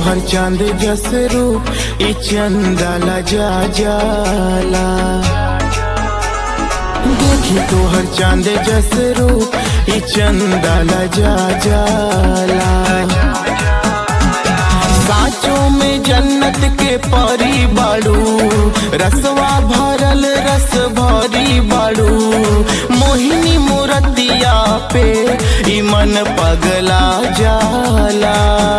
तोहर चांद जस रूप ई चंदाला जा जाला देखी तोहर चांद जस रूप ई चंदाला जा जाला साचों में जन्नत के परी बाड़ू रसवा भरल रस भरी बाड़ू मोहिनी मूरतिया पे ई मन पगला जाला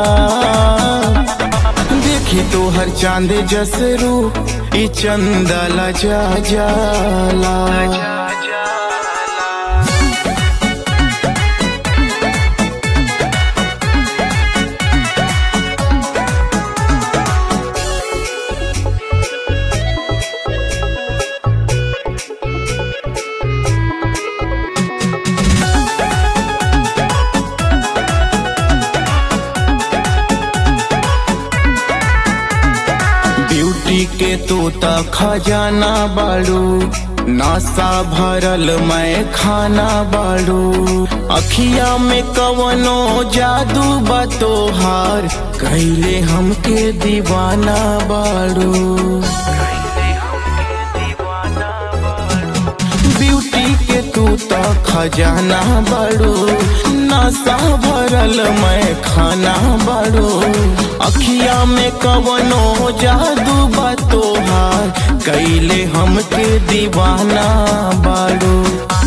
देखी तोहर चांद जस रूप ई चंदला जा जाला ब्यूटी के तोता खजाना बाड़ू नासा भरल मैं खाना बाड़ू अखिया में कवनो जादू बा तोहार कैले हमके दीवाना बाड़ू ब्यूटी के तू तो खजाना बड़ो नशा भरल मैं खाना बड़ो अखिया में कवनो जादू बा तोहार कैले हमके दीवाना बाड़ो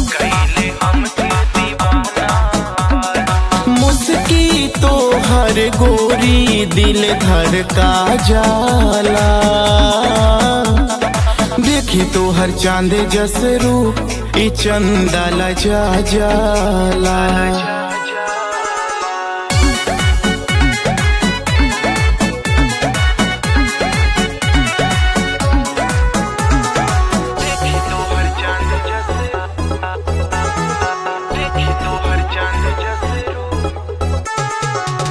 मुस्की तो हर गोरी दिल धर का जाला देखी तो हर चांद जस रूप ई चंदाला जा जाला देखी तो हर चांद जस देखी तो हर चांद जस रूप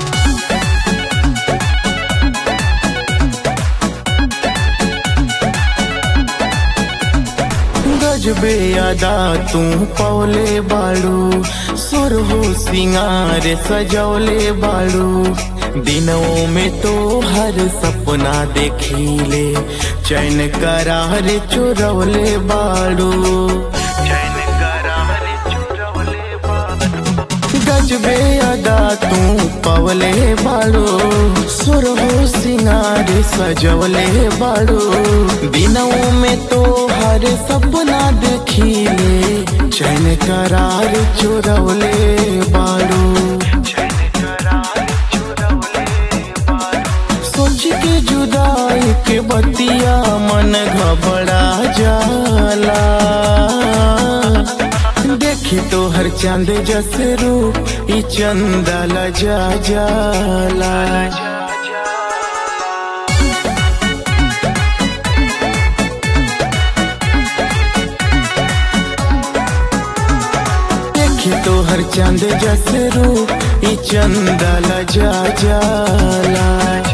गजबे अदा तू पौले बाड़ू सुर हो सिंगार सजौले बाड़ू दिनों में तो हर सपना देखीले चैन करार चुरौले बाड़ू चैन करार चुरवले बारू गजबे अदा तू पवले बाड़ो सुर हो सिंगार सजवले बाड़ो दिनों में तो हर सपना देखीले चैन करार चुरवले बाड़ो चैन करार चुरवले बारू सोच के जुदाई के बतिया मन घबरा जाला देखी तो हर चांद जस रूप ई चंदला जा जाला देखी तो हर चांद जस रूप ई चंदला जा जाला